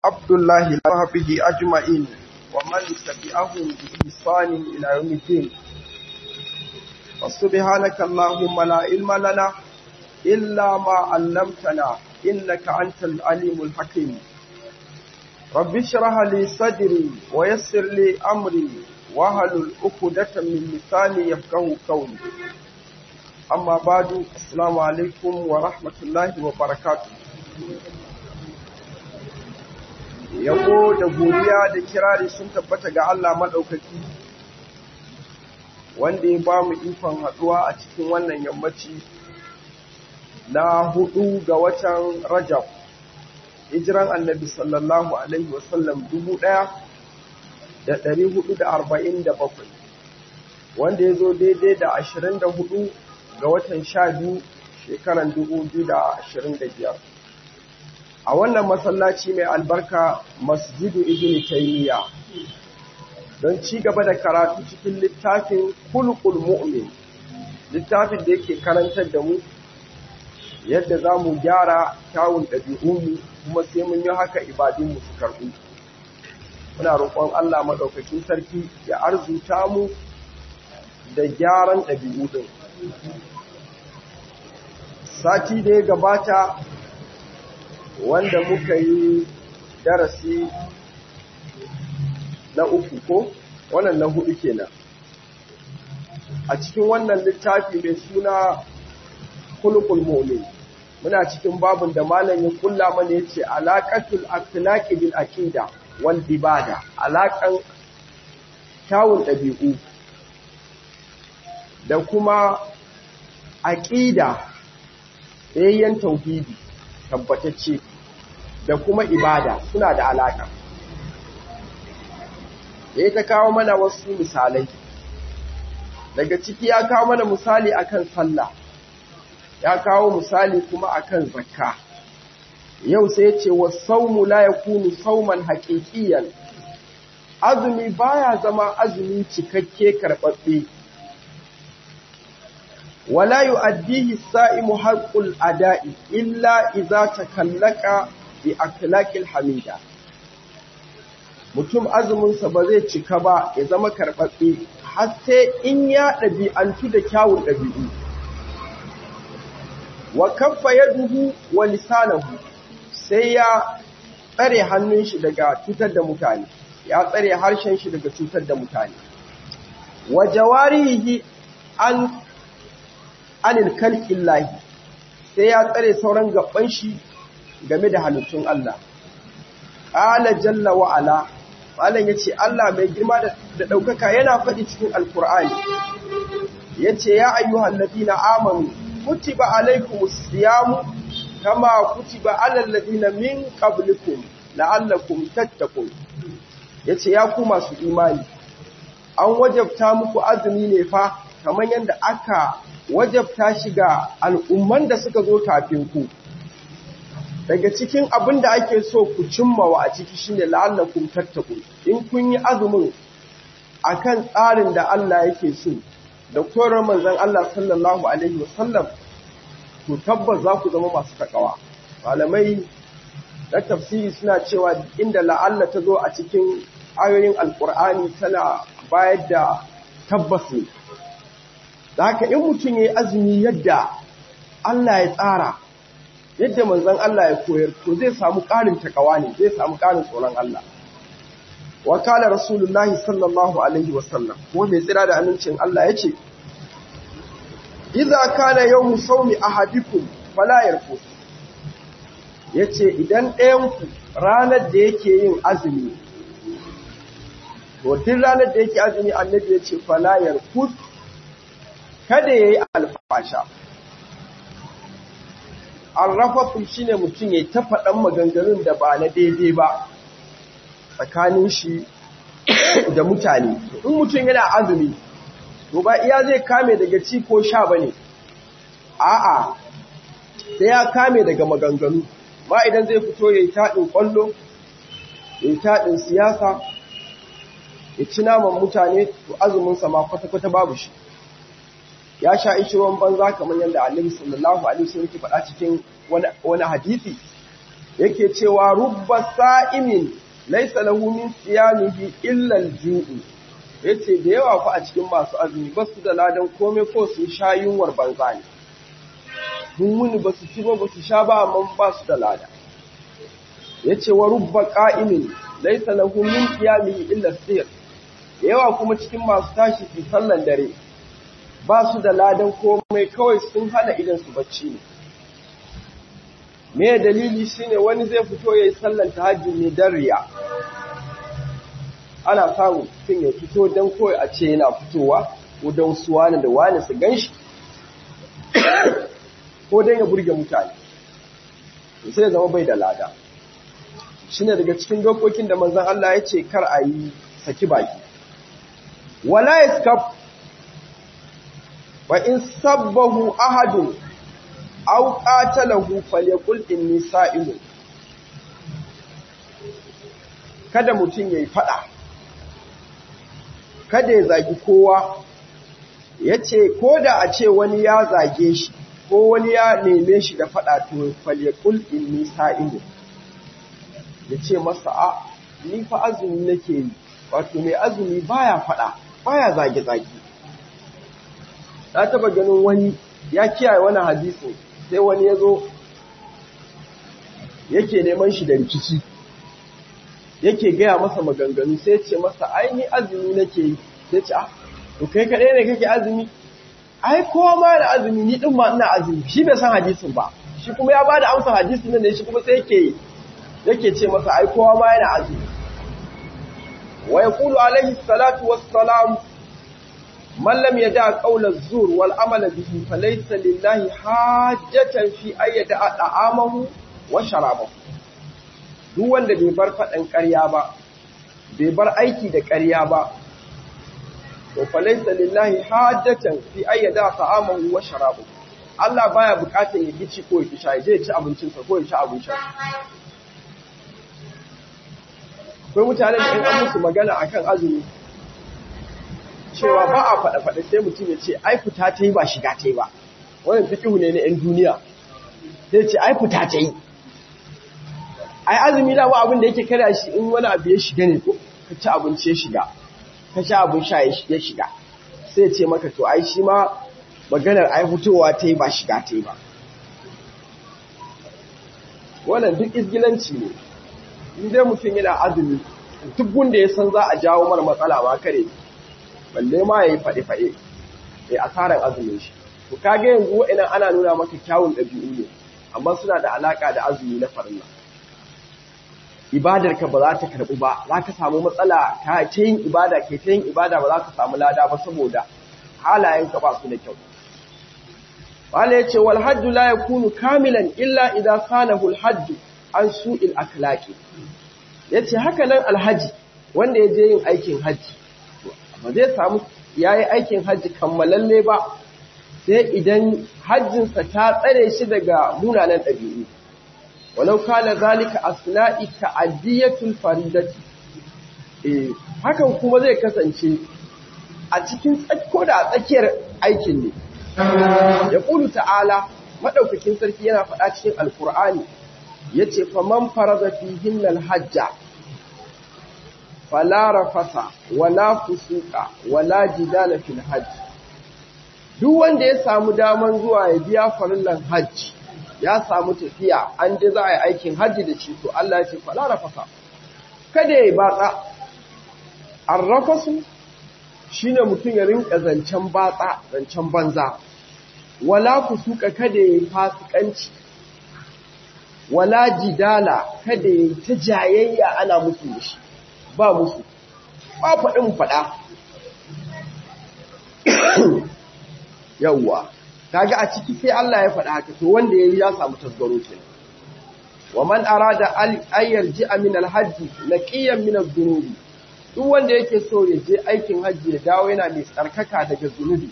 عبد الله وصحبه أجمعين ومن تبعهم بإحسان إلى يوم الدين وسبحانك اللهم لا علم لنا إلا ما علمتنا إنك أنت العليم الحكيم رب اشرح لي صدري ويسر لي أمري واحلل عقدة من لساني يفقهوا قولي أما بعد السلام عليكم ورحمة الله وبركاته yabo da godiya da kirari sun tabbata ga Allah maɗaukaki wanda ya ba mu ikon haɗuwa a cikin wannan yammaci na hudu ga watan Rajab hijiran annabi sallallahu alaihi wasallam dubu ɗaya da ɗari hudu da arba'in da bakwai wanda ya zo daidai da ashirin da hudu ga watan sha biyu shekaran dubu biyu da ashirin da biyar a wannan masallaci mai albarka masjidu ibn taymiya don ci gaba da karatu cikin littafin kulkul mu'min littafin da yake karantar da mu yadda za mu gyara kyawun ɗabi'unmu kuma sai mun yi haka ibadunmu su karɓu muna roƙon Allah maɗaukakin sarki ya arzuta mu da gyaran ɗabi'u ɗin sati da ya gabata wanda muka yi darasi na uku ko wannan na hudu kenan a cikin wannan littafi mai suna kulkul mu'min muna cikin babun da malam ya kulla mana yace alaqatul akhlaqi bil aqida wal ibada alaqan kyawun dabi'u da kuma aqida yayyan tauhidi tabbatacce da kuma ibada suna da alaka ya ta kawo mana wasu misalai daga ciki ya kawo mana misali akan sallah ya kawo misali kuma akan zakka yau sai ya ce wasaumu la yakunu sauman haqiqiyan azumi baya zama azumi cikakke karɓaɓɓe ولا يؤديه الصائم حق الأداء إلا إذا تكلك بأخلاق الحميدة mutum azuminsa ba zai cika ba ya zama karɓaɓɓe har sai in ya ɗabi'antu da kyawun ɗabi'u wa kaffa yaduhu wa lisanahu sai ya tsare hannun shi daga cutar da mutane ya tsare harshen shi daga cutar da mutane wa jawarihi an anil kalkin lahi sai ya tsare sauran gaban shi game da halittun Allah. Ƙala jalla wa'ala, Malam ya ce, Allah mai girma da ɗaukaka yana faɗi cikin Alƙur'ani, ya ce, Ya ayyuhan na amanu, kutiba alaikum siyamu, kama kutiba alallazina min qablikum la'allakum tattaqun. Ya ce, Ya ku masu imani, an wajabta muku azumi ne fa, kamar yadda aka wajabta shi ga al'umman da suka zo kafin ku. Daga cikin abin da ake so ku cimmawa a ciki shi ne la'allakun tattaku, in kun yi azumin a kan tsarin da Allah yake so, da koyar manzan Allah sallallahu Alaihi wasallam, to tabbas za ku zama masu takawa. Malamai na tafsiri suna cewa inda la'alla ta zo a cikin ayoyin Alƙur'ani tana bayar da tabbas ne. da haka in mutum ya yi azumi yadda Allah ya tsara yadda manzon Allah ya koyar to zai samu ƙarin takawa ne zai samu ƙarin tsoron Allah wa kala rasulullahi sallallahu alaihi wasallam ko mai tsira da amincin Allah ya ce idza kana yawmu sawmi ahadikum fala yarfus yace idan ɗayan ku ranar da yake yin azumi to duk ranar da yake azumi annabi yace fala yarfus kada ya yi alfasha. Arrafatu shi ne mutum ya ta faɗan maganganun da ba na daidai ba tsakanin shi da mutane. In mutum yana azumi, to ba iya zai kame daga ci ko sha ba ne, a'a, sai ya kame daga maganganu, ma idan zai fito ya yi taɗin ƙwallo, ya yi taɗin siyasa, ya ci naman mutane, to azuminsa ma kwata-kwata babu shi. ya sha ishi ruwan banza kamar yadda annabi sallallahu alaihi wasallam yake faɗa cikin wani hadisi yake cewa rubba sa'imin laysa lahu min siyamihi illa al-ju'u yace da yawa fa a cikin masu azumi ba su da ladan komai ko su sha yunwar banza ne mun muni ba su ci ba ba su sha ba amma ba su da lada yace wa rubba qa'imin laysa lahu min qiyamihi illa sir yawa kuma cikin masu tashi su sallan dare ba su da ladan komai kawai sun hana idan su bacci ne me dalili shine wani zai fito yayi sallan tahajjud ne dan riya ana samu mutum ya fito dan kawai a ce yana fitowa ko dan su wani da wani su ganshi ko dan ya burge mutane sai ya zama bai da lada shine daga cikin dokokin da manzon Allah ya ce kar a yi saki baki wala yaskaf wa in sabbahu ahadun aw qatalahu falyaqul inni sa'imun kada mutum yayi fada kada ya zagi kowa yace koda a ce wani ya zage shi ko wani ya neme shi da fada to falyaqul inni sa'imun yace masa a ni fa azumi nake yi wato mai azumi baya fada baya zage zage na taba ganin wani ya kiyaye wani hadisi sai wani ya zo yake neman shi da rikici yake gaya masa maganganu sai ce masa aini azumi nake yi sai ce ah to kai kaɗai ne kake azumi ai kowa ma da azumi ni ɗin ma ina azumi shi bai san hadisin ba shi kuma ya bada amsa hadisin nan ne shi kuma sai yake yake ce masa ai kowa ma yana azumi wa yaqulu alaihi salatu wassalam من لم يدع قول الزور والعمل به فليس لله حاجة في أن يدع طعامه وشرابه duk wanda bai bar faɗin ƙarya ba bai bar aiki da ƙarya ba to falaisa lillahi hajjatan fi ayyada ta'amahu wa sharabu Allah baya bukatar ya gici ko ya sha ya ci abincinsa ko ya ci abincin akwai mutane da in an musu magana akan azumi cewa ba a faɗa-faɗa sai mutum ya ce ai fita ta yi ba shiga ta yi ba wannan fikihu ne na 'yan duniya sai ce ai fita ta yi ai azumi da abin da yake kada shi in wani abu ya shiga ne ko ka ci abinci ya shiga ka sha abin sha ya shiga sai ce maka to ai shi ma maganar ai fitowa ta yi ba shiga ta yi ba wannan duk izgilanci ne in dai mutum yana azumi duk wanda ya san za a jawo mara matsala ba kare balle ma ya yi faɗe-faɗe ya asarar azumin shi to kage yanzu wa'ina ana nuna maka kyawun ɗabi'u ne amma suna da alaƙa da azumi na farilla ibadarka ba za ta karɓi ba za ka samu matsala ka ce yin ibada ke ta yin ibada ba za ka samu lada ba saboda halayenka ba su da kyau wala ya ce wal hajju la yakunu kamilan illa idan sanahu al hajju an su'il akhlaqi yace haka nan alhaji wanda ya je yin aikin haji ba zai samu ya yi aikin hajji kammalalle ba sai idan hajjinsa ta tsare shi daga munanan ɗabi'u walau kala zalika asna'i ta'addiyatul faridati eh hakan kuma zai kasance a cikin ko da a tsakiyar aikin ne ya ƙulu ta'ala maɗaukakin sarki yana faɗa cikin alkur'ani ya ce faman farada fihin hajja fala rafasa wala fusuka wala jidala fil hajj duk wanda ya samu daman zuwa ya biya farillan hajji ya samu tafiya an je za a yi aikin hajji da shi to Allah ya ce fala rafasa kada ya batsa arrafasu shine mutum ya rinka zancen batsa zancen banza wala fusuka kada ya yi fasikanci wala jidala kada ya yi ta jayayya ana musu da shi ba musu ba faɗin faɗa yawwa kaga a ciki sai Allah ya faɗa haka to wanda yayi ya samu tasgaro ce wa man arada ay yarji'a min al-hajj laqiyan min adh-dhunubi duk wanda yake so ya je aikin hajji ya dawo yana mai tsarkaka daga zunubi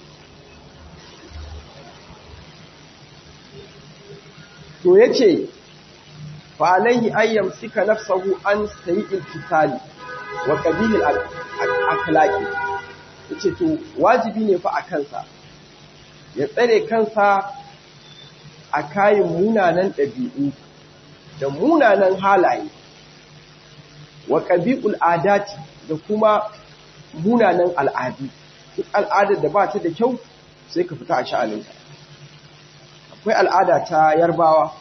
to yace fa alayhi ayyam sika nafsahu an sayi'il kitali wa qabilil akhlaqi yace to wajibi ne fa a kansa ya tsare kansa a kayan munanan ɗabi'u da munanan halaye wa ƙabi'ul adati da kuma munanan al'adu duk al'adar da ba ta da kyau sai ka fita a sha'aninka akwai al'ada ta yarbawa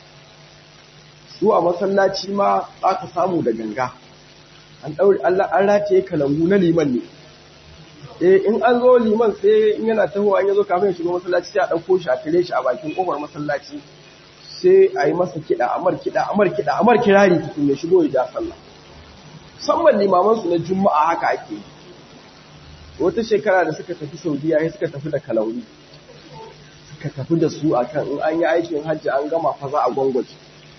su a masallaci ma za ka samu da ganga an ɗauri an rataye kalangu na liman ne eh in an zo liman sai in yana tahowa an yazo kafin ya shigo masallaci sai a ɗauko shi a kire shi a bakin ƙofar masallaci sai a yi masa kiɗa amar kiɗa amar kiɗa amar kirari tukun ya shigo ya ja sallah musamman limaman su na juma'a haka ake yi wata shekara da suka tafi saudiya sai suka tafi da kalauri suka tafi da su akan in an yi aikin hajji an gama fa za a gwangwaje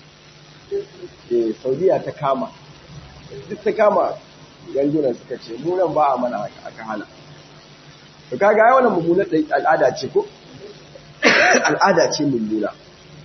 eh saudiya ta kama duk ta kama yangunan suka ce munan ba a mana haka aka hana to kaga ai wannan mummunar al'ada ce ko al'ada ce mummuna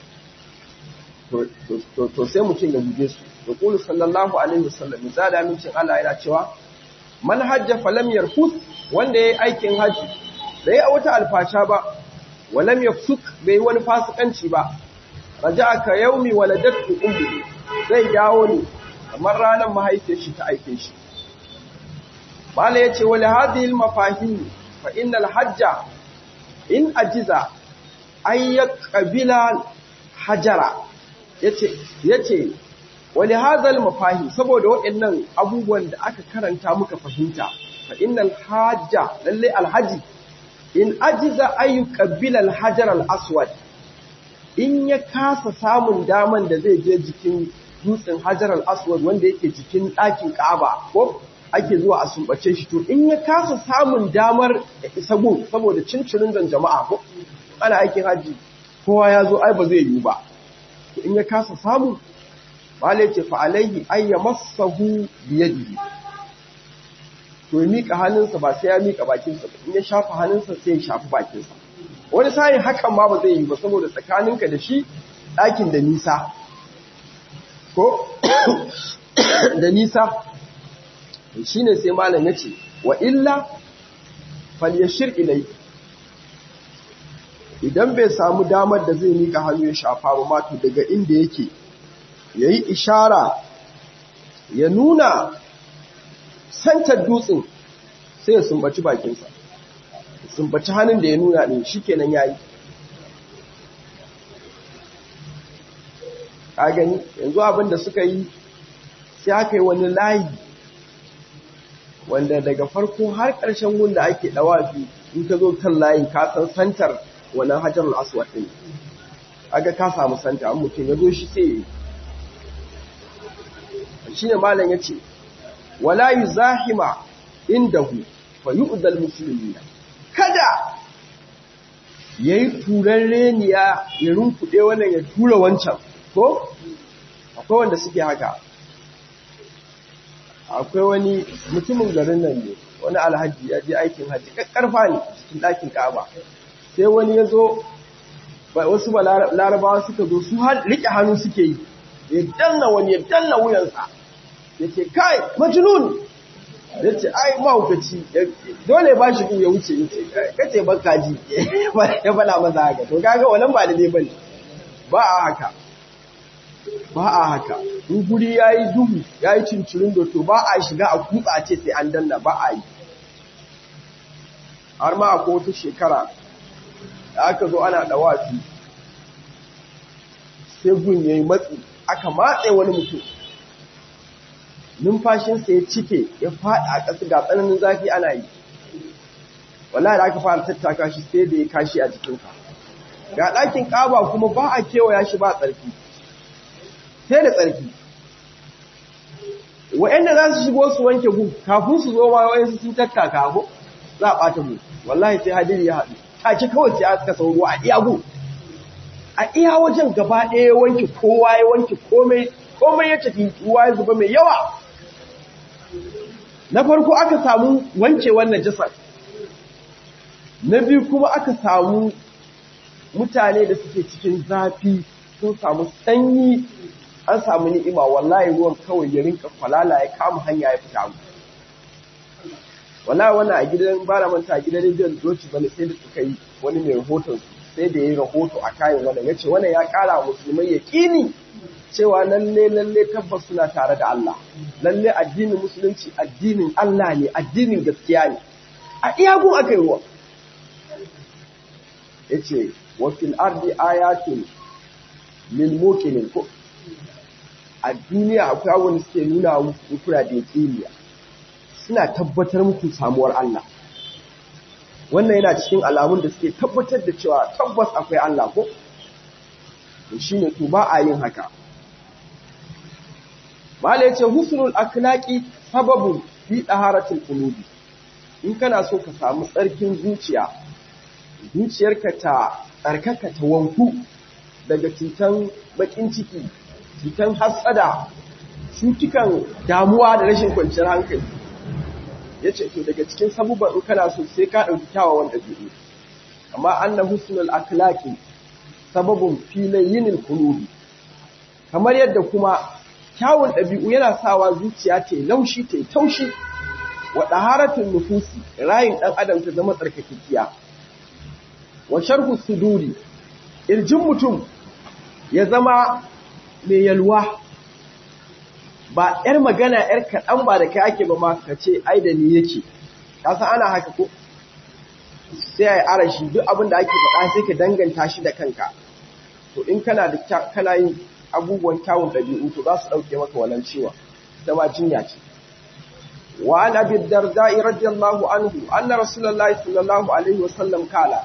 to sai mutum ya guje su da kulu sallallahu alaihi wasallam misali amincin Allah yana cewa man hajja falam yarfus wanda yayi aikin haji bai a wata alfasha ba walam yafsuk bai wani fasikanci ba raja'a ka yaumi waladatu ummi zai dawo ne kamar ranar mahaifiyar shi ta aike shi mala yace wali hadhihi almafahim fa innal hajja in ajiza ay qabila hajara yace yace wali hadhal mafahi saboda waɗannan abubuwan da aka karanta muka fahimta fa innal hajja lalle alhaji in ajiza ayu qabila alhajar alaswad in ya kasa samun daman da zai je jikin dutsen hajar al-aswad wanda yake jikin ɗakin Ka'aba ko ake zuwa a sumbace shi to in ya kasa samun damar ya isa gun saboda cincirin zan jama'a ko ana aikin haji kowa ya zo ai ba zai yi ba to in ya kasa samu mala ce fa alaihi ay yamassahu bi yadihi to ya mika hannunsa ba sai ya mika bakinsa in ya shafa hannunsa sai ya shafi bakinsa wani sa'in hakan ma ba zai yi ba saboda tsakaninka da shi ɗakin da nisa ko da nisa shi ne sai malam ya ce wa illa falyashir ilai idan bai samu damar da zai mika hannu ya shafa ba mato daga inda yake ya yi ishara ya nuna santar dutsen sai ya sumbaci bakinsa sumbaci hannun da ya nuna ɗin shi kenan ya yi ka gani yanzu abin da suka yi sai aka yi wani layi wanda daga farko har ƙarshen wanda ake ɗawafi in ka zo kan layin ka san santar wannan hajarul aswad ɗin aga ka samu santa an mutum ya zo shi sai shi ne malam ya ce wala yi zahima indahu fa yu'dal muslimina kada yayi turan reniya ya runkuɗe wannan ya tura wancan ko akwai wanda suke haka akwai wani mutumin garin nan ne wani alhaji ya je aikin haji karfa ne cikin ɗakin kaba sai wani ya zo wasu ba larabawa suka zo su riƙe hannu suke yi ya danna wani ya danna wuyansa ya ce kai majnun ya ce ai mahaukaci dole ba shi ya wuce ya ce kace baka ji ya fada masa haka to kaga wannan ba da ne bane ba a haka ba a haka in guri yayi duhu yayi cincirin da to ba a shiga a kutsa a ce sai an danna ba a yi har ma akwai wata shekara da aka zo ana dawafi sai gun yayi matsi aka matse wani mutum numfashinsa ya cike ya faɗi a ƙasa ga tsananin zafi ana yi wallahi da aka fara tattaka shi sai da ya kashi a jikinsa ga ɗakin ƙaba kuma ba a kewaya shi ba tsarki sai da tsarki wa'anda za su shigo su wanke gu kafin su zo ma wa'ansu sun tattaka ko za a ɓata mu wallahi sai hadiri ya haɗu take kawai sai aka sauro a iya gu a iya wajen gaba ɗaya wanke kowa ya wanke komai komai ya tafi ruwa ya zuba mai yawa na farko aka samu wanke wannan jasar na biyu kuma aka samu mutane da suke cikin zafi sun samu sanyi an samu ni'ima wallahi ruwan kawai ya rinka falala ya kama hanya ya fita mu wallahi wannan a gidan bara manta a gidan rediyon doci bane sai da suka yi wani mai rahoton sai da ya yi rahoto a kayan wannan ya ce wannan ya kara musulmai ya kini cewa lalle lalle tabbas suna tare da Allah lalle addinin musulunci addinin Allah ne addinin gaskiya ne a iyagun aka yi ruwa yace wa fil ardi ayatun lil muqinin ko a duniya akwai abubuwan suke nuna muku kuna da yakiniya suna tabbatar muku samuwar Allah wannan yana cikin alamun da suke tabbatar da cewa tabbas akwai Allah ko shi ne to ba a yin haka mala yace husnul akhlaqi sababun fi taharatil qulubi in kana so ka samu tsarkin zuciya zuciyarka ta tsarkaka ta wanku daga cutan bakin ciki cutan hasada cutukan damuwa da rashin kwanciyar hankali yace to daga cikin sabuban in kana so sai ka dauki kyawawan dabi'u amma anna husnul akhlaqi sababun filayinil qulubi kamar yadda kuma kyawun ɗabi'u yana sawa zuciya ta laushi ta taushi wa ɗaharatun nufusi rayin ɗan adam ta zama tsarkakekiya wa sharhu suduri irjin mutum ya zama mai yalwa ba ‘yar magana ‘yar kaɗan ba da kai ake ba ma ka ce ai da ni yake kasa ana haka ko sai a yi arashi duk abin da ake faɗa sai ka danganta shi da kanka to in kana da kana yin abubuwan kyawun ɗabi'u to za su ɗauke maka wannan ciwon ita ma jinya ce wa an abi darda'i radiyallahu anhu anna rasulullahi sallallahu alaihi wasallam kala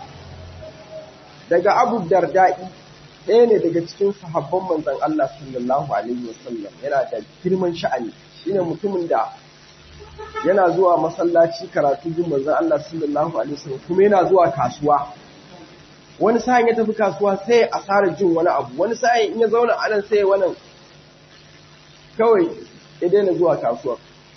daga abu darda'i ɗaya ne daga cikin sahabban manzon Allah sallallahu alaihi wasallam yana da girman sha'ani shine mutumin da yana zuwa masallaci karatu jin manzon Allah sallallahu alaihi wasallam kuma yana zuwa kasuwa wani sa'in ya tafi kasuwa sai ya asara jin wani abu wani sa'in in ya zauna a nan sai ya wannan kawai ya daina zuwa kasuwa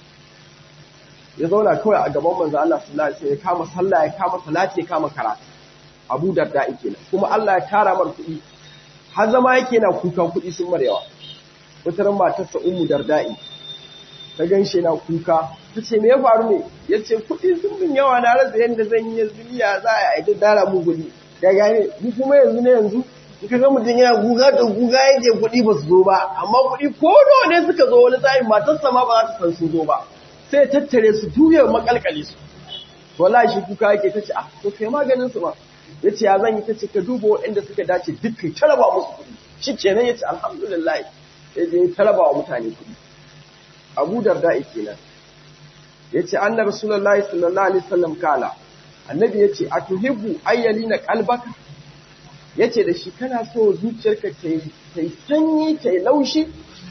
ya zauna kawai a gaban manzo Allah sallallahu alaihi wasallam ya kama sallah ya kama salati ya kama karatu Abu Darda kenan kuma Allah ya tara mar kuɗi har zama yake na kukan kuɗi sun mar yawa wata ran matarsa Ummu Darda'i ta ganshi na kuka ta ce me ya faru ne ya ce kuɗi sun min yawa na rasa yadda zan yi yanzu ya za a yi dara mu gudi ya gane ni kuma yanzu ne yanzu in ka ga mutum yana guga da guga yake kuɗi ba su zo ba amma kuɗi ko nawa ne suka zo wani sa'in matarsa ma ba za ta san su zo ba sai ya tattare su juye makalkale su wallahi shi kuka yake ta ce ah to kai maganin su ba ya ce ya zan yi ta ce ka duba waɗanda suka dace duk kai talaba musu kuɗi shi kenan ya ce alhamdulillah ya je ya talaba wa mutane kuɗi abu darda kenan ya ce anna rasulullahi sallallahu alaihi wasallam kala annabi ya ce a tuhibbu ayyali na kalbaka ya ce da shi kana so zuciyarka ta yi sanyi ta yi laushi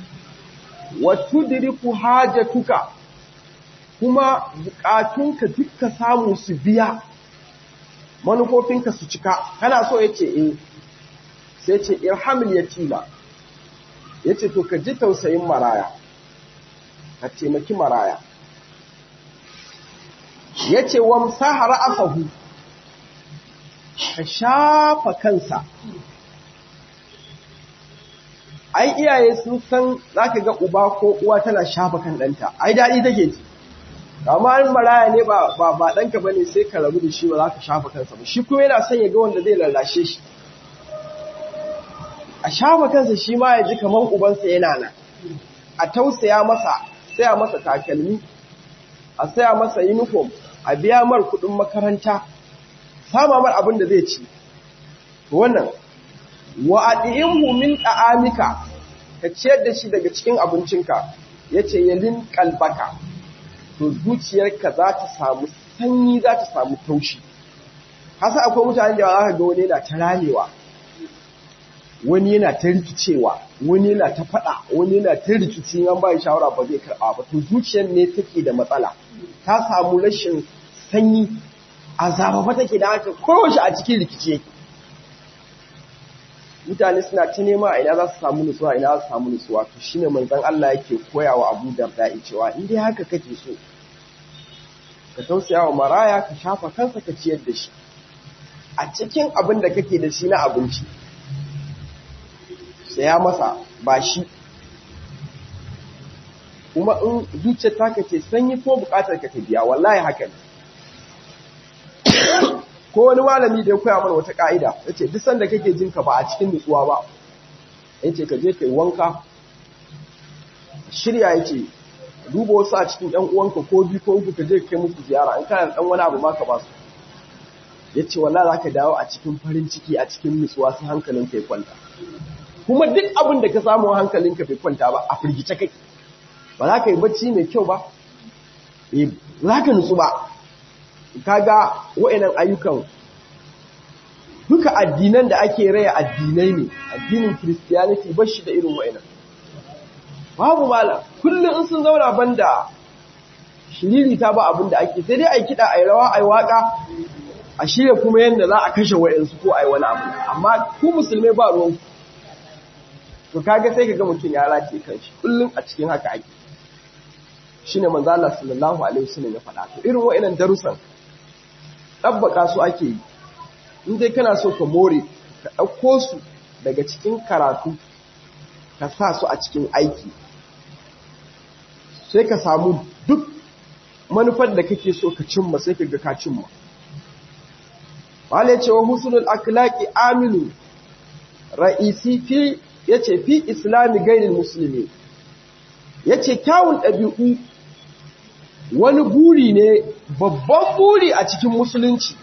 wa tudriku hajatuka kuma bukatunka dukka samu su biya manufofinka su cika kana so ya ce eh sai ce irhamil yatima ya ce to ka ji tausayin maraya ka taimaki maraya ya ce wa musahara afahu ka shafa kansa ai iyaye sun san zaka ga uba ko uwa tana shafa kan ɗanta ai daɗi take ji amma an maraya ne ba ba ba ɗanka bane sai ka rabu da shi ba za ka shafa kansa ba shi kuma yana son ya ga wanda zai lallashe shi a shafa kansa shi ma ya ji kamar ubansa yana nan a tausaya masa saya masa takalmi a saya masa uniform a biya mar kuɗin makaranta sama mar abin da zai ci wannan wa adihimhu min ta'amika ka ciyar da shi daga cikin abincinka yace yalin kalbaka to zuciyarka za ta samu sanyi za ta samu taushi hasa akwai mutane da za ka ga wani yana ta ramewa wani yana ta rikicewa wani yana ta fada wani yana ta rikici an ba shawara ba zai karba ba to zuciyar ne take da matsala ta samu rashin sanyi azaba take da haka kowace a cikin rikici yake mutane suna ta nema a ina za su samu nutsuwa ina za su samu nutsuwa to shine manzon Allah yake koyawa Abu Darda cewa in dai haka kake so ka tausaya wa maraya ka shafa kansa ka ciyar da shi a cikin abin da kake da shi na abinci saya masa ba shi kuma in zuciyar ta kace sanyi ko bukatar ka ta biya wallahi haka ne ko wani malami da ya koya mana wata ka'ida yace duk sanda kake jin ka ba a cikin nutsuwa ba yace ka je kai wanka shirya yace duba wasu a cikin ƴan uwanka ko biyu ko uku ka je kai musu ziyara in kana dan wani abu ma ka ba su yace wallahi zaka dawo a cikin farin ciki a cikin nutsuwa sai hankalin kai kwanta kuma duk abin da ka samu hankalinka bai kwanta ba a firgice kai ba za ka yi bacci mai kyau ba eh za ka nutsu ba kaga wa'annan ayyukan duka addinan da ake raya addinai ne addinin christianity ba shi da irin wa'annan babu mala kullum in sun zauna banda shiriri ta ba abin da ake sai dai ai kiɗa ai rawa ai waka a shirya kuma yadda za a kashe wa'ansu ko ai wani abu amma ku musulmai ba ruwan to kaga sai kaga mutum ya race kanshi kullum a cikin haka ake shine manzo Allah sallallahu alaihi wasallam ya faɗa to irin wa'annan darussan tabbaka su ake yi in dai kana so ka more ka ɗauko su daga cikin karatu ka sa su a cikin aiki sai ka samu duk manufar da kake so ka cimma sai ka ga ka cimma wale cewa husnul akhlaqi aminu ra'isi fi yace fi islami gairil muslimi yace kyawun ɗabi'u wani buri ne babban buri a cikin musulunci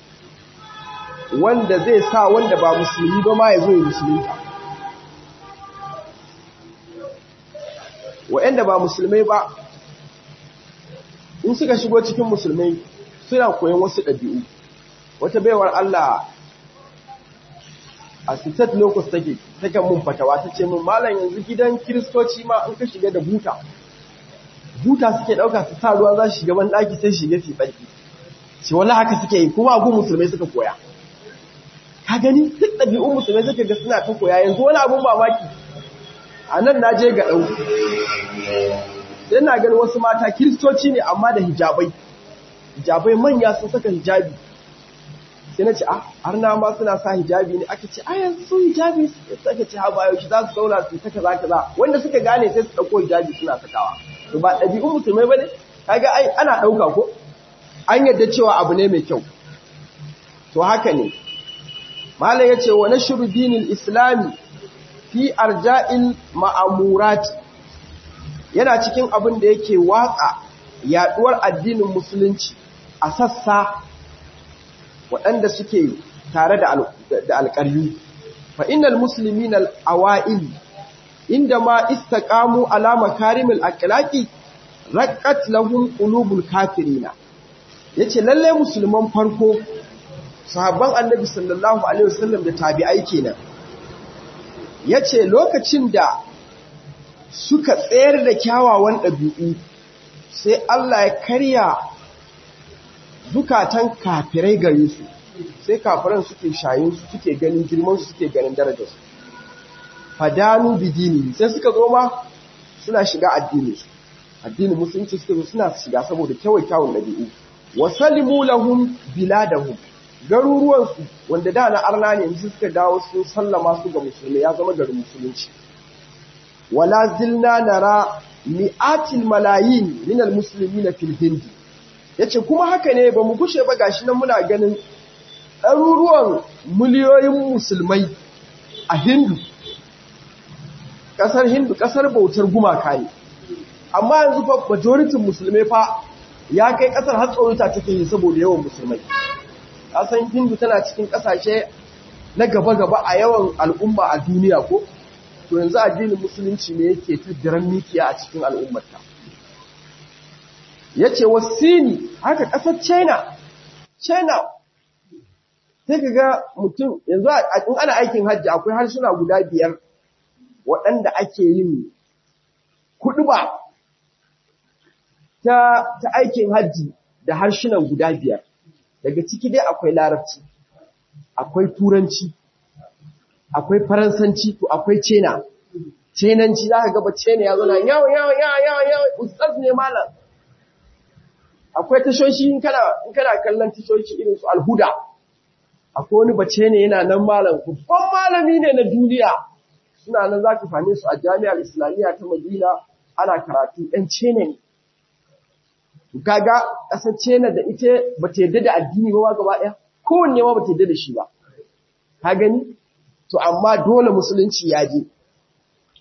wanda zai sa wanda ba musulmi ba ma ya zo ya musulunta wa'anda ba musulmai ba in suka shigo cikin musulmai suna koyon wasu ɗabi'u wata baiwar Allah a sitat locus take take mun fatawa ta ce mun malam yanzu gidan kiristoci ma an ka shiga da buta buta suke ɗauka su sa ruwa za su shiga ban ɗaki sai shiga su tsarki ce wani haka suke yi kuma agun musulmai suka koya ka gani duk ɗabi'un musulmai suka ga suna ta koya yanzu wani abun mamaki a nan na je ga ɗau sai na gani wasu mata kiristoci ne amma da hijabai hijabai manya sun saka hijabi sai na ce a har na ma suna sa hijabi ne aka ce a yanzu su hijabi suka ce ha bayo shi za su zauna su ta kaza kaza wanda suka gane sai su ɗauko hijabi suna sakawa to ba ɗabi'un musulmai ba ne kaga ai ana ɗauka ko an yadda cewa abu ne mai kyau to haka ne malam ya ce wa nashru dinil islami fi arja'il ma'amurat yana cikin abin da yake watsa yaduwar addinin musulunci a sassa waɗanda suke tare da alƙaryu fa innal muslimina al-awa'il inda ma istaqamu ala makarimil akhlaqi raqqat lahum qulubul kafirina yace lalle musulman farko sahabban annabi sallallahu alaihi wasallam da tabi'ai kenan yace lokacin da suka tsayar da kyawawan ɗabi'u sai Allah ya karya zukatan kafirai gare su sai kafiran suke shayin su suke ganin girman su suke ganin darajar su fadanu bidini sai suka zo ma suna shiga addini su addinin musulunci suka zo suna shiga saboda kyawai kyawun ɗabi'u wa salimu lahum biladahum garuruwan su wanda da na arna ne yanzu suka dawo sun sallama su ga musulmi ya zama garin musulunci wala zilna nara mi'atil malayin min almuslimina fil hindi yace kuma haka ne ba mu kushe ba gashi nan muna ganin ɗaruruwan miliyoyin musulmai a hindu ƙasar hindu ƙasar bautar gumaka ne amma yanzu fa majoritin musulmai fa ya kai ƙasar har tsorita take yi saboda yawan musulmai ƙasar hindu tana cikin ƙasashe na gaba-gaba a yawan al'umma a duniya ko to yanzu addinin musulunci ne yake ta diran mikiya a cikin al'ummarta ya ce wasini haka ƙasar china china sai ka ga mutum yanzu in ana aikin hajji akwai harsuna guda biyar waɗanda ake yin kuɗi ba ta, ta aikin hajji da harshunan guda biyar daga ciki dai akwai larabci akwai turanci akwai faransanci to akwai cena cenanci za ka gaba cena ya zana yawon yawon yawon yawon yawon ustaz ne malam akwai tashoshi in kana kallon tashoshi irin su alhuda akwai wani bace ne yana nan malam babban malami ne na duniya suna nan za ka fane su a jami'ar islamiyya ta madina ana karatu ɗan cene ne kaga ƙasar cena da ita ba ta yadda da addini ba gaba ɗaya kowanne ma ba ta yadda da shi ba ka gani to amma dole musulunci ya je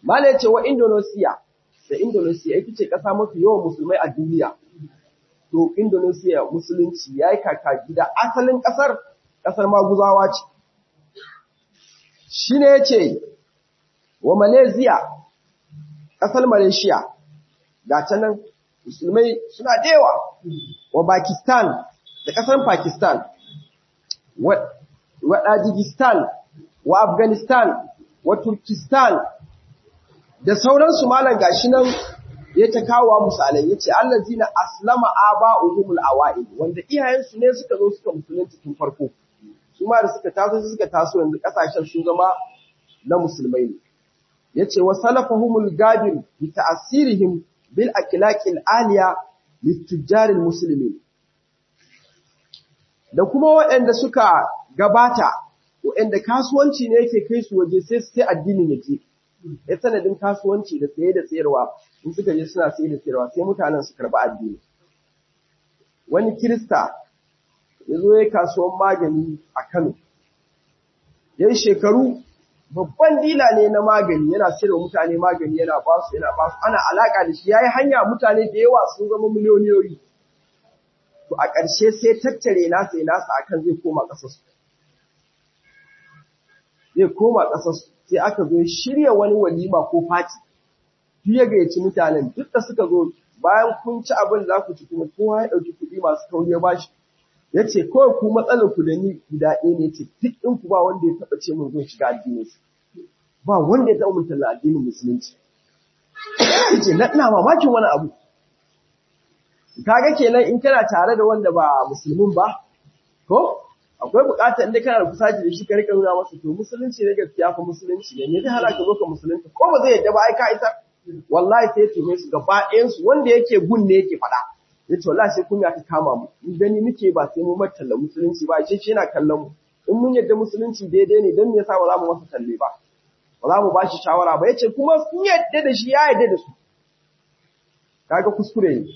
Mala ya ce wa Indonesia, da Indonesia ita ce ƙasa mafi yawan musulmai a duniya. To, Indonesia musulunci ya yi kaka gida asalin ƙasar, ƙasar maguzawa ce. Shi ne ya ce, wa Malaysia, ƙasar Malaysia, ga ta nan musulmai suna dewa, wa Pakistan, da ƙasar Pakistan, wa Tajikistan, wa Afghanistan, wa Turkistan, da sauransu malam gashi nan ya ta kawo misalai yace allazina aslama aba'uhumul awa'id wanda iyayensu ne suka zo suka musulunci tun farko su ma da suka taso suka taso yanzu kasashen sun zama na musulmai ne yace wa salafahumul gadir bi ta'sirihim bil akhlaqil aliya litujjaril muslimin da kuma waɗanda suka gabata waɗanda kasuwanci ne yake kai su waje sai sai addinin yake ya sanadin kasuwanci da saye da sayarwa in suka je suna saye da sayarwa sai mutanen su karɓi addini wani kirista ya zo ya kasuwan magani a Kano ya yi shekaru babban dila ne na magani yana sayarwa mutane magani yana ba su yana ba su ana alaka da shi ya yi hanya mutane da yawa sun zama miliyoniyoyi to a ƙarshe sai tattare nasa ya nasa akan zai koma ƙasarsu zai koma ƙasarsu sai aka zo shirya wani walima ko fati duk ya gayyaci mutanen duk da suka zo bayan kun ci abin da za ku ci kuma kowa ya ɗauki kuɗi masu kauri ya bashi ya ce kawai ku matsalar ku da ni guda ɗaya ne ce duk ɗin ku ba wanda ya taɓa ce mun zo shiga addinin su ba wanda ya taɓa mun talla addinin musulunci ya ce na ina mamakin wani abu kaga kenan in kana tare da wanda ba musulmin ba ko akwai bukatar inda kana da kusaci da shi ka rika nuna masa to musulunci ne gaskiya fa musulunci ne ne zai hana ka zo ka musulunci ko ba zai yadda ba ai ka isa wallahi sai tume su gaba ɗayan su wanda yake gun ne yake faɗa yace wallahi sai kunya ta kama mu in gani muke ba sai mu matalla musulunci ba shi yana kallon mu in mun yadda musulunci daidai ne dan me yasa ba za mu masa talle ba ba za mu ba shi shawara ba yace kuma sun yadda da shi ya yadda da su kaga kuskure ne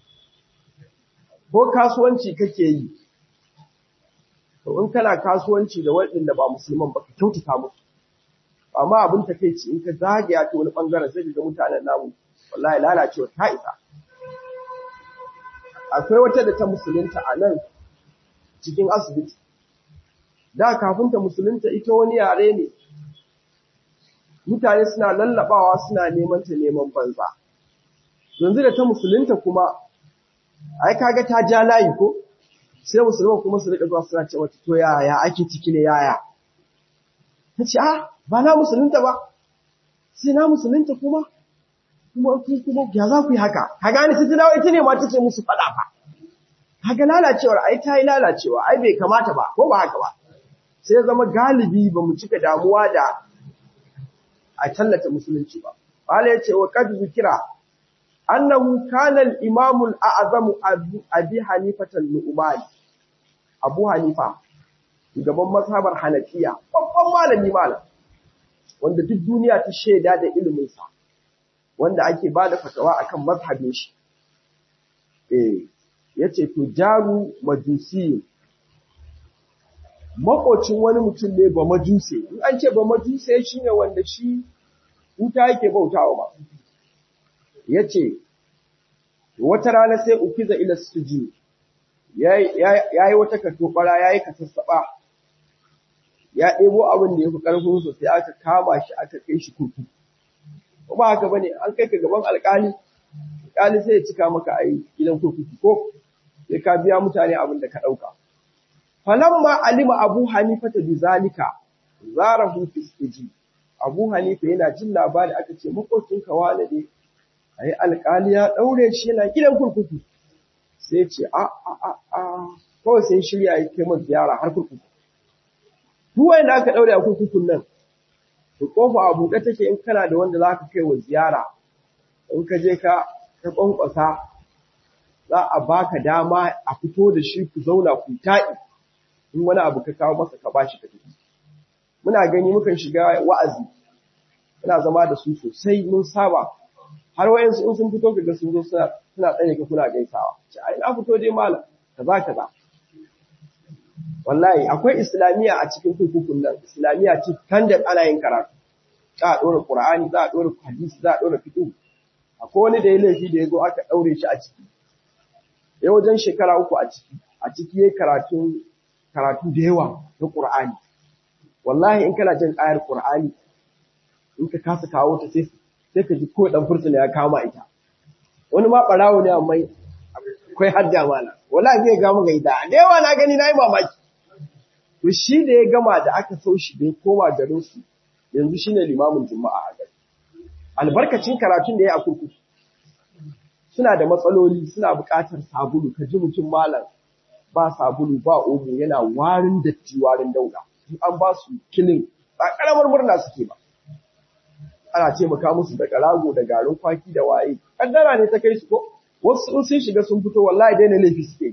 ko kasuwanci kake yi to in kana kasuwanci da waɗanda ba musulman ba ka kyautata musu amma abin takeici in ka zagaya ta wani bangaren sai ga mutanen namu wallahi lalacewa ta isa akwai wata da ta musulunta a nan cikin asibiti da kafin ta musulunta ita wani yare ne mutane suna lallabawa suna neman ta neman banza yanzu da ta musulunta kuma ai kaga ta ja layi ko sai musulman kuma su rika zuwa suna ce mata to yaya ake ciki ne yaya ta ce ah ba na musulunta ba sai na musulunta kuma kuma ku kuma ya za ku yi haka ka gane sai ta dawo ita ne ma ta ce musu faɗa fa kaga lalacewar ai ta yi lalacewa ai bai kamata ba ko ba haka ba sai zama galibi ba mu cika damuwa da a tallata musulunci ba Bala ya ce wa kad zikira annahu kana al-imam al-a'zam abi hanifatan nu'man abu hanifa gaban mazhabar hanafiya babban malami malam wanda duk duniya ta shaida da ilimin sa wanda ake bada fatawa akan mazhabin shi eh yace to jaru majusi makocin wani mutum ne ba majuse in an ce ba majuse shine wanda shi wuta yake bautawa ba yace wata rana sai ukiza ila sujud yayi wata katobara yayi kasassaba ya ɗebo abin da yafi karfin sa sai aka kama shi aka kai shi kurkuku ba haka bane an kai ka gaban alƙali alƙali sai ya cika maka ai gidan kurkuku ko sai ka biya mutane abin da ka dauka falamma alima abu hanifata bizalika zarahu fi sijin abu hanifa yana jin labari aka ce makocinka wane ne ai alƙali ya ɗaure shi yana gidan kurkuku sai ce a a a a kawai sai shirya ya kai masa ziyara har kurkuku duk wanda aka ɗaure a kurkukun nan to kofa a buɗe take in kana da wanda za ka kai wa ziyara in ka je ka ka kwankwasa za a baka dama a fito da shi ku zauna ku ta'i in wani abu ka kawo masa ka bashi ka tafi muna gani mukan shiga wa'azi muna zama da su sosai mun saba har wayansu in sun fito kaga sun zo suna suna tsaye ka kuna gaisawa ce ai na fito dai malam kaza kaza wallahi akwai islamiya a cikin kurkukun nan islamiya ce kan da ana yin karatu za a ɗora Qur'ani za a ɗora hadisi za a ɗora fiqh akwai wani da ya laifi da ya zo aka ɗaure shi a ciki ya wajen shekara uku a ciki a ciki yayi karatu karatu da yawa na Qur'ani wallahi in kana jin ayar Qur'ani in ka kasa kawo ta sai sai ka ji ko dan fursuna ya kama ita wani ma barawo ne amma akwai hadda mana wallahi zai ga maka ita da yawa na gani nayi mamaki to shi da ya gama da aka so shi bai koma garin su yanzu shine limamin juma'a a gari albarkacin karatun da ya a kurkuku suna da matsaloli suna buƙatar sabulu ka ji mutum malam ba sabulu ba omo yana warin datti warin dauda in an ba su kilin ba karamar murna suke ba ana taimaka musu da karago da garin kwaki da waye kaddara ne ta kai su ko wasu in sun shiga sun fito wallahi daina laifi suke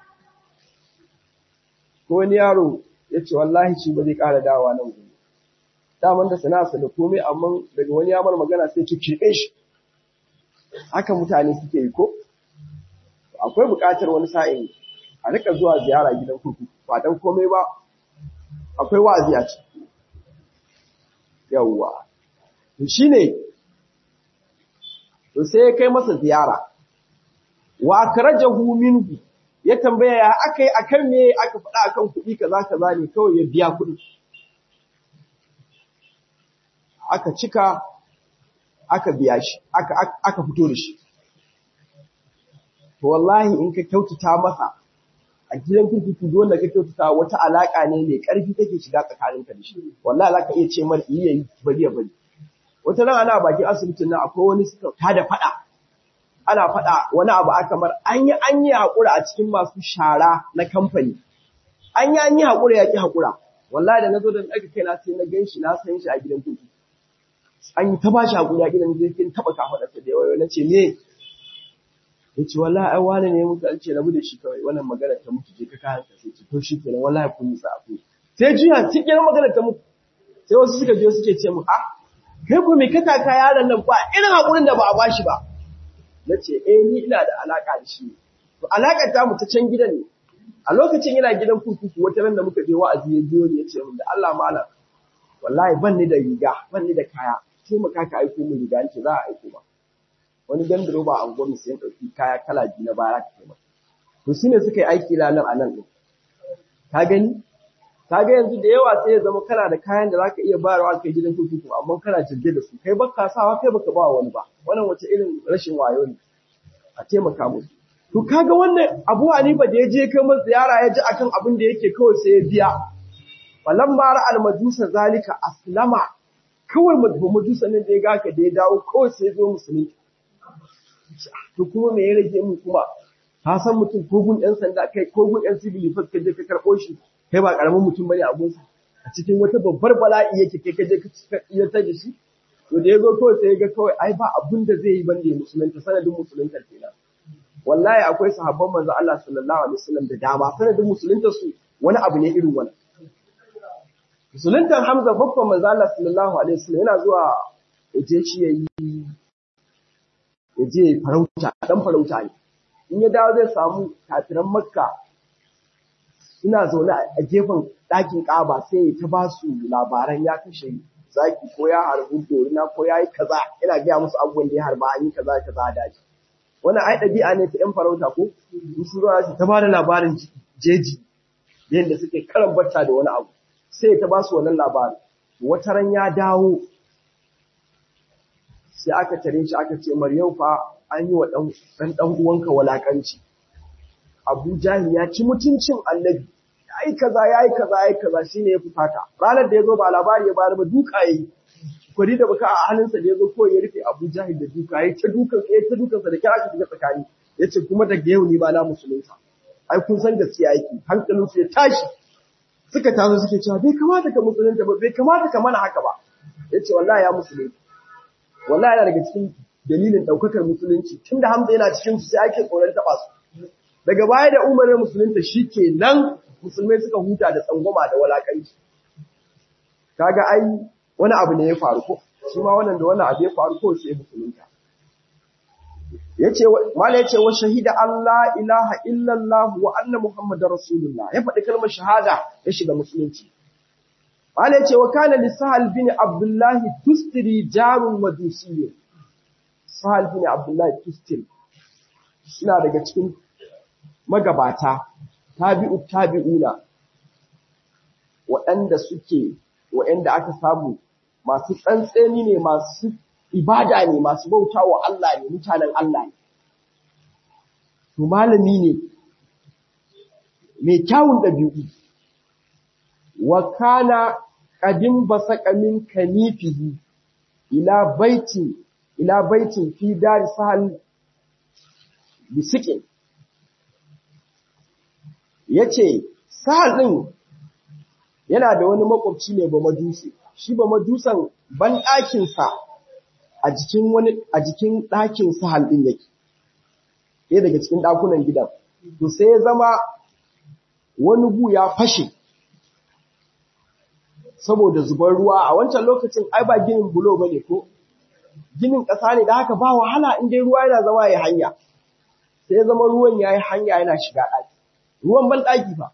ko wani yaro ya ce wallahi shi ba zai ƙara dawowa nan gobe daman da sana'arsa da komai amma daga wani yamar magana sai ki keɓe shi haka mutane suke yi ko akwai buƙatar wani sa'in a rika zuwa ziyara gidan kurkuku ba dan komai ba akwai wa'azi a ciki yawwa to shine to sai ya kai masa ziyara wa akrajahu minhu ya tambaya ya akai akan me aka faɗa akan kuɗi kaza kaza ne kawai ya biya kuɗi aka cika aka biya shi aka aka fito da shi to wallahi in ka kyautata masa a gidan kurkuku dole ka kyautata wata alaka ne mai ƙarfi take shiga tsakaninka da shi wallahi zaka iya ce mar iya yi bari ya bari wata ran ana bakin asibitin nan akwai wani suka tada fada ana fada wani abu aka mar an yi an yi hakura a cikin masu shara na kamfani an yi an yi hakura ya ki hakura wallahi da nazo da aka kai na sai na ganshi na san shi a gidan kurkuku an yi ta bashi hakuri a gidan zai kin taba kafa da da yawa na ce me yace wallahi ai wani ne muka ce rabu da shi kawai wannan magana ta mutu je ka kayan ka sai to shi kenan wallahi kun yi tsafi sai juya cikin magana ta mutu sai wasu suka je suke ce mu ah kai ko me ka taka yaron nan ba irin hakurin da ba a bashi ba nace eh ni ina da alaka da shi to alakar ta mu ta can gidan ne a lokacin yana gidan kurkuku wata ran da muka je wa'azi ya biyo ni yace mun da Allah malam wallahi ban ni da riga ban ni da kaya sai mu kaka aiko mu riga nace za a aiko ba wani gandaro ba an gwamnati sai dauki kaya kala biyu na baya ka kai masa to shine suka yi aiki ranar a nan din ka gani kaga yanzu da yawa sai ya zama kana da kayan da zaka iya bayarwa kai gidan kurkuku amma kana jirge da su kai baka sawa kai baka ba wani ba wannan wace irin rashin wayo ne a taimaka musu to kaga wannan Abu Hanifa da ya je kai masa ziyara ya ji akan abin da yake kawai sai ya biya falan bara al-majusa zalika aslama kawai majusa ne da ya ga ka da ya dawo kawai sai ya zo musulmi to kuma me ya rage mu kuma ka san mutum kogun ɗan sanda kai kogun ɗan civil defense ka je ka karɓo shi kai ba karamin mutum bane a gunsa a cikin wata babbar bala'i yake kai kaje ka iya ta da shi to da yazo kawai sai ga kawai ai ba abun da zai yi bande musulunta sanadin musulunta kenan wallahi akwai sahabban manzo Allah sallallahu alaihi wasallam da dama sanadin musulunta su wani abu ne irin wannan musuluntan Hamza babban manzo Allah sallallahu alaihi wasallam yana zuwa yaje shi yayi yaje farauta dan farauta ne in ya dawo zai samu kafiran Makka suna zaune a gefen ɗakin ƙaba sai ta ba su labaran ya kashe zaki ko ya harbi dorina ko ya yi kaza ina gaya musu abubuwan da ya harba an yi kaza kaza a daji wannan ai ɗabi'a ne ta ƴan farauta ko in su zuwa su ta ba da labarin jeji yadda suke karan bacca da wani abu sai ta ba su wannan labarin wata ran ya dawo sai aka tare shi aka ce Maryam fa an yi wa ɗan ɗan uwanka walakanci Abu Jahil ya ci mutuncin Annabi yayi kaza yayi kaza yayi kaza shine ya fusata ranar da yazo ba labari ya bayar ba duka yayi kwari da baka a hannunsa da yazo ko ya rufe Abu Jahil da duka yayi ta dukan yayi ta dukan sa da kira aka shiga tsakani yace kuma daga yau ni ba na musulunta ai kun san gaskiya yake hankalin su ya tashi suka tazo suke cewa bai kamata ka musulunta ba bai kamata ka mana haka ba yace wallahi ya musulunta wallahi yana daga cikin dalilin daukakar musulunci tunda Hamza yana cikin su sai ake tsoron taba su daga baya da umarin musulunta shi ke nan musulmai suka huta da tsangwama da walakanci kaga ai wani abu ne ya faru ko shi ma wannan da wannan abu ya faru ko sai musulunta yace mala yace wa shahida Allah ilaha illallah wa anna muhammadar rasulullah ya faɗi kalmar shahada ya shiga musulunci Malai ce wa kana li Sahal bin Abdullahi Tustiri jarun madusiyya. Sahal bin Abdullahi Tustiri suna daga cikin magabata tabi'u tabi'una waɗanda suke waɗanda aka samu masu tsantseni ne masu ibada ne masu bauta wa Allah ne mutanen Allah ne to malami ne mai kyawun ɗabi'u wa kana qadim basaka min kanifihi ila baitin ila baitin fi dar sahal bisikin yace sahal din yana da wani makwabci ne ba majusi shi ba majusan ban ɗakin sa a jikin wani a jikin ɗakin sahal din yake ɗaya daga cikin ɗakunan gidan to sai ya zama wani gu ya fashe saboda zubar ruwa a wancan lokacin ai ba ginin bulo bane ko ginin ƙasa ne da haka ba wahala in dai ruwa yana zama ya hanya sai ya zama ruwan ya yi hanya yana shiga ɗaki ruwan ban ɗaki fa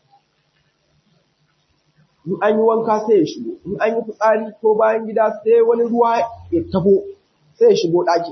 in an yi wanka sai ya shigo in an yi fitsari ko bayan gida sai wani ruwa ya tabo sai ya shigo ɗaki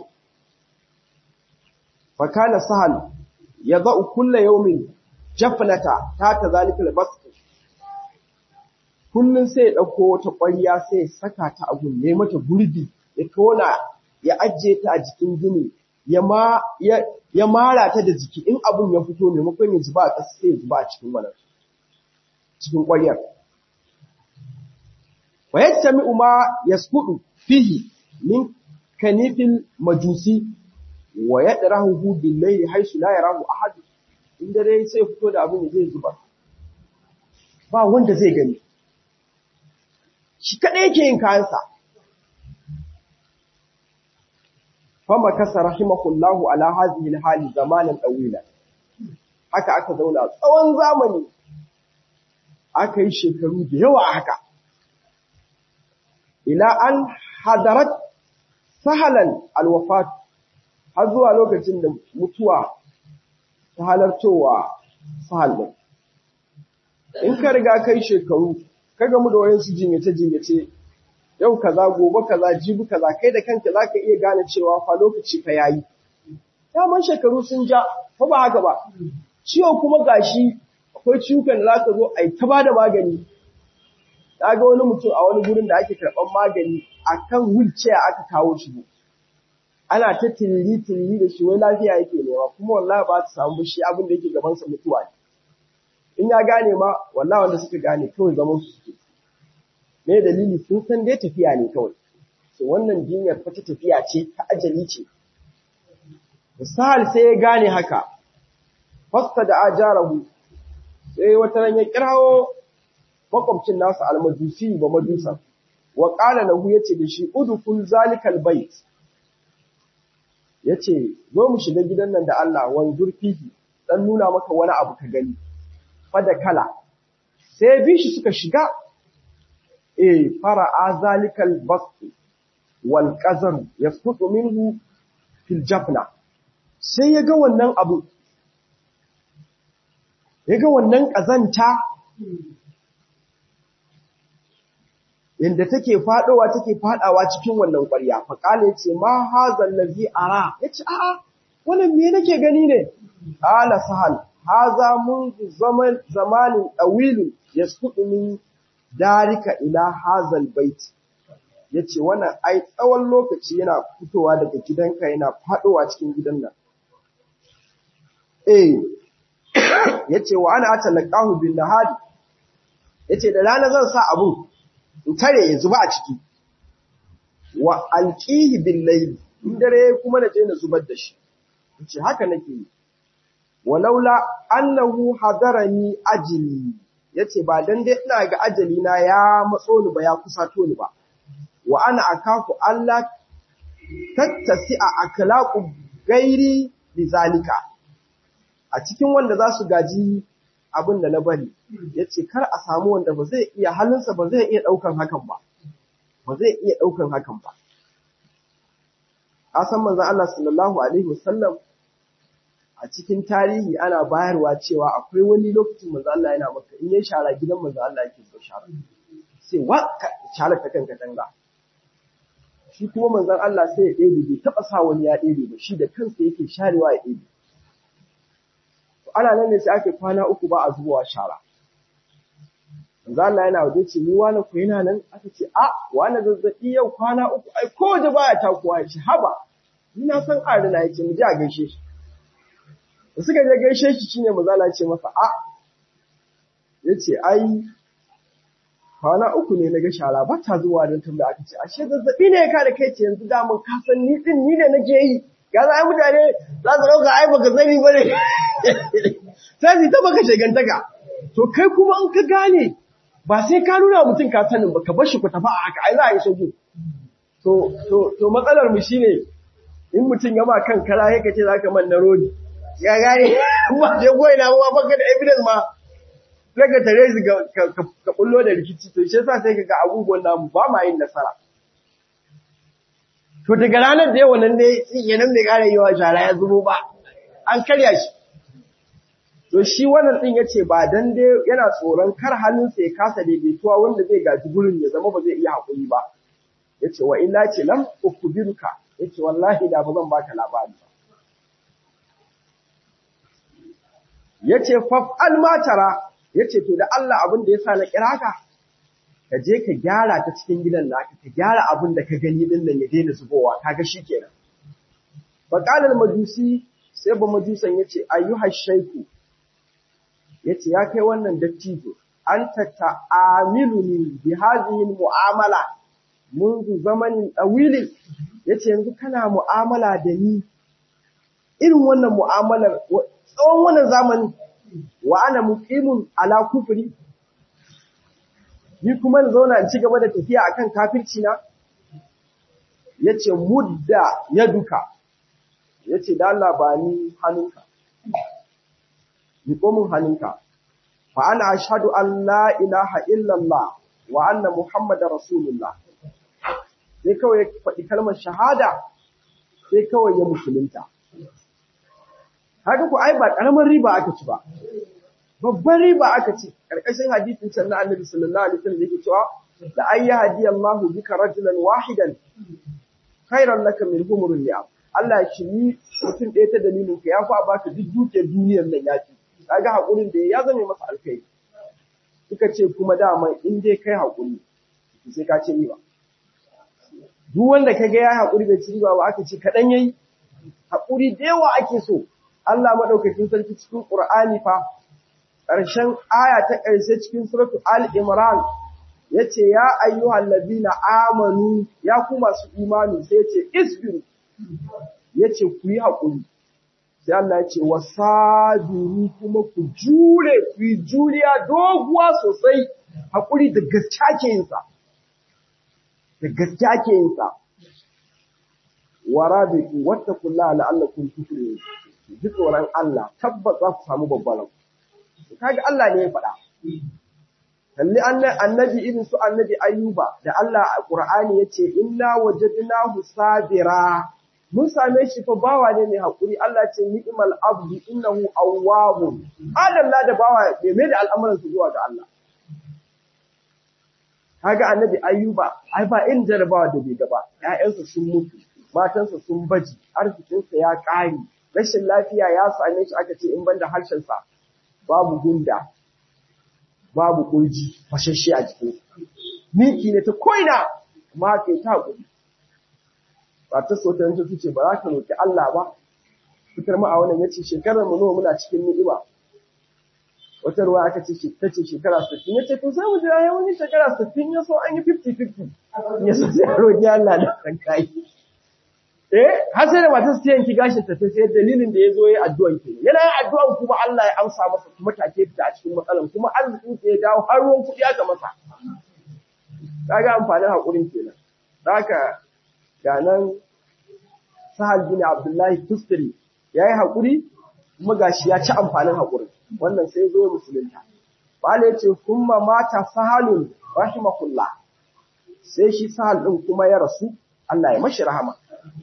fakana sahal ya za'u kulla yaumin jafnata ta ta zalikal basq kullun sai ya dauko wata ƙwarya sai ya saka ta a gunne mata gurbi ya tona ya ajiye ta a jikin gini ya ma ya, ya mara ta da jiki in abun ya fito maimakon ya zuba a ƙasa sai ya zuba a cikin wannan cikin ƙwaryar wa yattami'u ma yasqudu fihi min kanifil majusi wa yadrahu bil layli haythu la yarahu ahad in dare sai fito da abin da zai zuba ba wanda zai gani shi kadai yake yin kayansa fama kasa rahimahullahu ala hadhihi hali zamanan dawila haka aka zauna tsawon zamani aka yi shekaru da yawa haka ila an hadarat sahalan alwafat har zuwa lokacin da mutuwa ta halartowa sahal din in ka riga kai shekaru ka gamu da wayansu jinyace jinyace yau kaza gobe kaza jibi kaza kai da kanka zaka iya gane cewa fa lokaci fa yayi daman shekaru sun ja fa ba haka ba ciwo kuma gashi akwai ciwukan da zaka zo ai ta bada magani ga wani mutum a wani gurin da ake karɓar magani akan wheelchair aka kawo shi ana ta tiriri tiriri da shi wai lafiya yake nema kuma wallahi ba ta samu shi abin da yake gaban sa mutuwa ne in ya gane ma wallahi wanda suka gane kawai zaman su suke me dalili sun san dai tafiya ne kawai so wannan jinyar fa ta tafiya ce ta ajali ce misal sai ya gane haka fasta da ajarahu sai wata ran ya kirawo makwabcin nasa almajusi ba majusa wa qala lahu yace da shi udkhul zalikal bait yace zo mu shiga gidan nan da Allah wanzur fihi dan nuna maka wani abu ka gani fada kala sai bi shi suka shiga eh fara azalikal bast wal qazar yasqutu minhu fil jafna sai ya ga wannan abu ya ga wannan kazanta yanda take fadowa take fadawa cikin wannan ƙwarya fa kale yace ma hazal ladhi ara yace a'a wannan me nake gani ne ala sahal haza munzu zaman zamanin dawil yasqutu min darika ila hazal bait yace wannan ai tsawon lokaci yana fitowa daga gidanka yana fadowa cikin gidan nan eh yace wa ana atalaqahu bin nahari yace da rana zan sa abu in tare ya zuba a ciki wa alqihi bil layl in dare kuma na je na zubar da shi yace haka nake yi walaula annahu hadarani ajli yace ba dan dai ina ga ajali na ya matso ni ba ya kusato ni ba wa ana akafu Allah tattasi a akhlaqu gairi bizalika a cikin wanda za su gaji abin da na bari yace kar a samu wanda ba zai iya halinsa ba zai iya daukan hakan ba ba zai iya daukan hakan ba a san manzon Allah sallallahu alaihi wasallam a cikin tarihi ana bayarwa cewa akwai wani lokacin manzo Allah yana maka in ya shara gidan manzo Allah yake so shara sai wa shalar ta kan katanga shi kuma manzon Allah sai ya ɗebe bai taɓa sa wani ya ɗebe ba shi da kansa yake sharewa ya ɗebe ana nan ne sai ake kwana uku ba a zubowa shara manzon Allah yana waje ce ni wani ku yana nan aka ce a wani zazzaɓi yau kwana uku ai ko waje baya takuwa ya ce haba ni na san arina ya ce mu je a gaishe shi da suka je gaishe shi shine manzon Allah ya ce masa a ya ce ai kwana uku ne na ga shara ba ta zuwa don tambaya aka ce ashe zazzabi ne ka da kai ce yanzu damun ka san ni din ni ne nake yi ga za ai mutane za su dauka ai baka sani bane sai su ta baka shegantaka to kai kuma in ka gane ba sai ka nuna mutum ka sanin ba ka bar shi ku tafi a haka ai za a yi sauki to to to matsalar mu shine in mutum ya ma kan kara yake ce zaka man na rodi ya gane ba je goyi na ba baka da evidence ma sai ka tare su ka kullo da rikici to shi yasa sai kaga abubuwan namu ba ma yin nasara to daga ranar da yawa nan dai kenan bai kare yawa shara ya zubo ba an karya shi to shi wannan din yace ba dan dai yana tsoron kar hannunsa ya kasa daidaituwa wanda zai gaji gurin ya zama ba zai iya hakuri ba yace wa illa ce lam ukbiruka yace wallahi da ba zan baka labari ba yace fa'al ma tara ya ce, To, da Allah abin da ya sa na kira ka, ka je ka gyara ta cikin gidan naka, ka gyara abin da ka gani din nan ya daina zubowa, ka ga shi kenan. Baƙalar majusi sai ba majusan ya ce, Ayyuhar shaiku, ya ce, Ya kai wannan dattijo, an ta ta'amilu ni bi hazihin mu'amala, munzu zamanin ɗawilin, ya ce, Yanzu kana mu'amala da ni, irin wannan mu'amalar, tsawon wannan zamanin, wa ana muqimun ala kufri ni kuma na zauna in ci gaba da tafiya akan kafirci na yace mudda yaduka yace da Allah ba ni hannunka ni komun hannunka fa ana ashhadu an la ilaha illa Allah wa anna muhammadar rasulullah sai kawai ya faɗi kalmar shahada sai kawai ya musulunta haka ku ai ba karamin riba aka ci ba babban riba aka ci karkashin hadisin can na annabi sallallahu alaihi wasallam yake cewa la ayya hadiya Allah bika rajulan wahidan khairan laka min humurul ni'am Allah ya shiri mutum ɗaya ta dalilin ka ya fa baka duk dukiyar duniyar nan ya ci kaga hakurin da ya zame masa alkai suka ce kuma dama in dai kai hakuri sai ka ce riba duk wanda kaga ya hakuri bai ci riba ba aka ce kadan yayi hakuri da yawa ake so Allah madaukakin sarki cikin Qur'ani fa ƙarshen aya ta ƙarshe cikin suratu Al-Imran yace ya ayyuhal ladina amanu ya ku masu imani sai yace isbiru yace ku yi hakuri sai Allah yace wasabiru kuma ku jure ku yi juriya doguwa sosai hakuri da gaskiya ke yin sa da gaskiya ke yin sa warabitu wattaqullaha la'allakum tuflihun ji tsoron Allah tabbas za ku samu babban kaga Allah ne ya faɗa kalli annabi irin su annabi ayyuba da Allah a Qur'ani yace inna wajadnahu sabira mun same shi fa bawa ne mai hakuri Allah ce ni'mal abdu innahu awwabun adalla da bawa bai mai da al'amuran su zuwa ga Allah kaga annabi ayyuba ai ba in jarabawa da bai gaba ƴaƴansa sun mutu matansa sun baji arzikinsa ya ƙare rashin lafiya ya same shi aka ce in banda harshensa babu gunda babu kurji fashashe a jikin miki ne ta koina amma kai ta hakuri ba ta so ta yanzu ce ba za ka roki Allah ba fitar mu a wannan yace shekarar mu nawa muna cikin ni'ima wata ruwa aka ce ta ce shekara 60 yace to sai mu jira ya wani shekara 60 ya so an yi 50 50 ya so sai roki Allah da kan kai eh har sai da matar ta yanki gashin ta sai dalilin da yazo yayi addu'an ke yana yin addu'an kuma Allah ya amsa masa kuma take fita a cikin matsalan kuma arzikin sa ya dawo har ruwan kudi aka masa kaga amfanin hakurin kenan haka ga nan Sahal bin Abdullahi Tustari yayi hakuri kuma gashi ya ci amfanin hakurin wannan sai zo musulunta Bala yace kuma mata Sahalun rahimahullah sai shi Sahal din kuma ya rasu Allah ya mashi rahama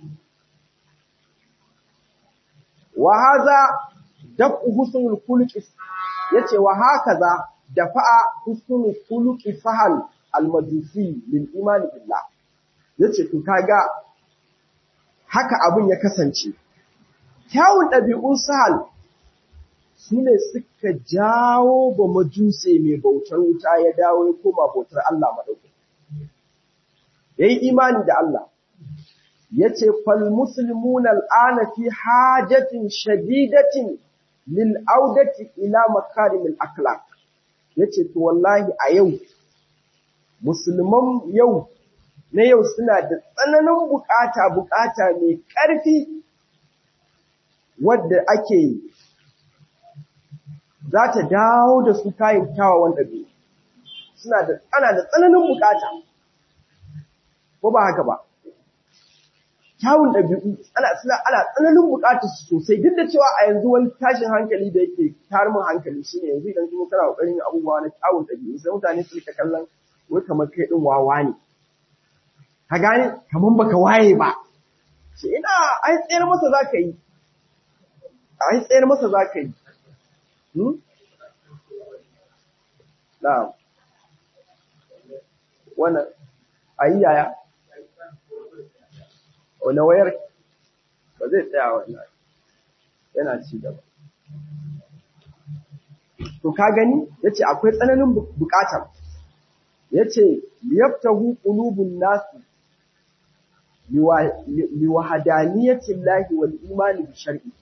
wa haza daf'u husnul khuluqi yace wa hakaza dafa'a husnul khuluqi sahal al-majusi lil imani billah yace to kaga haka abun ya kasance kyawun ɗabi'un sahal su ne suka jawo ba majuse mai bautar wuta ya dawo ya koma bautar Allah maɗauki. Ya yi imani da Allah, ya ce, Falmusulmun al'ana fi hajatin shadidatin lil'audati ila makarimin akhlaq ya ce, To wallahi a yau, musulman yau na yau suna da tsananin bukata bukata mai ƙarfi wadda ake za ta dawo da su kayan kyawawan ɗabi'u suna da ana da tsananin bukata ko ba haka ba kyawun ɗabi'u ana suna ana tsananin bukatar su sosai duk da cewa a yanzu wani tashin hankali da yake tarmin hankali shine yanzu idan kuma kana kokarin yin abubuwa na kyawun ɗabi'u sai mutane su rika kallon wai kamar kai din wawa ne ka gane kamar baka waye ba ce ina ai tsayar masa zaka yi ai tsayar masa zaka yi Na'am. Wannan ayi yaya? Wani wayar ba zai tsaya wannan yana ci gaba. To ka gani yace akwai tsananin bukatar. Yace liyaftahu qulubun nasi liwahadaniyati llahi wal imani bi shar'i.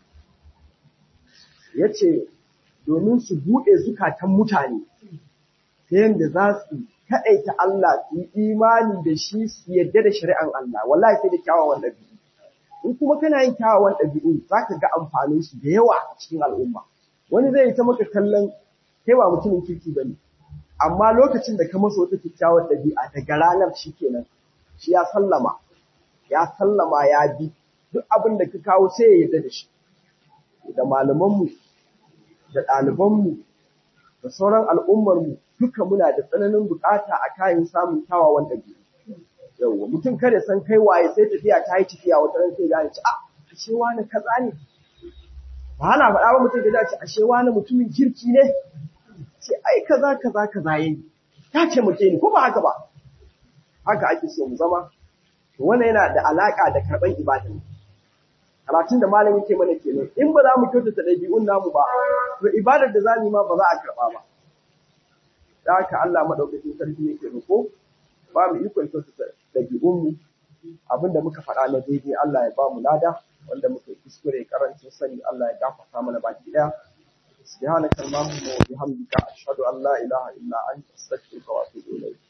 Yace domin su buɗe zukatan mutane ta yadda za su kaɗaita Allah su yi imani da shi su yadda da shari'an Allah wallahi sai da kyawawan ɗabi'u in kuma kana yin kyawawan ɗabi'u za ka ga amfanin su da yawa a cikin al'umma wani zai yi ta maka kallon kai ba mutumin kirki ba ne amma lokacin da ka masa wata kyakkyawar ɗabi'a daga ranar shi kenan shi ya sallama ya sallama ya bi duk abin da ka kawo sai ya yarda da shi da malamanmu da ɗalibanmu da sauran al'ummarmu duka muna da tsananin bukata a kayan samun kyawawan ɗabi'u. Yawwa mutum kada san kai waye sai tafiya ta yi tafiya wata ran sai gane ci a ashe wani kaza ne. Ba ana faɗa ba mutum da ce ashe wani mutumin kirki ne. Ce ai kaza kaza kaza yayi. Ta ce muke ni ko ba haka ba. Haka ake so mu zama. Wannan yana da alaka da karɓar ibada. karatun da malamin ke mana kenan in ba za mu kyautata ɗabi'un namu ba to ibadar da za mu yi ma ba za a karɓa ba da haka Allah madaukakin sarki yake roƙo ba mu ikon kyautata ɗabi'un mu abinda muka faɗa na daidai Allah ya ba mu lada wanda muka kuskure karancin sani Allah ya gafarta mana baki ɗaya سبحانك اللهم وبحمدك أشهد أن لا إله إلا أنت أستغفرك وأتوب إليك